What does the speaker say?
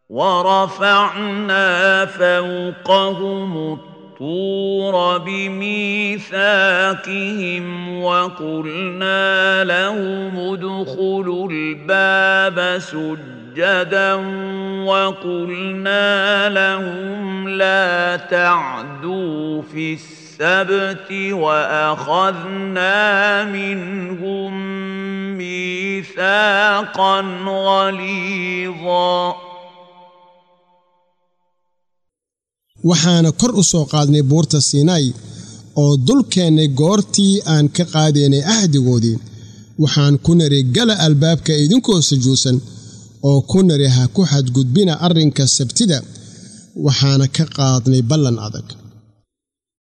ورفعنا فوقهم الطور بميثاقهم وقلنا لهم ادخلوا الباب سجدا وقلنا لهم لا تعدوا في السبت واخذنا منهم ميثاقا غليظا waxaana kor u soo qaadnay buurta siinaay oo dul keennay goortii aan ka qaadaynay ahdigoodii waxaan ku nari gala albaabka idinkoo sujuudsan oo ku nari ha ku xadgudbina arrinka sabtida waxaana ka qaadnay ballan adag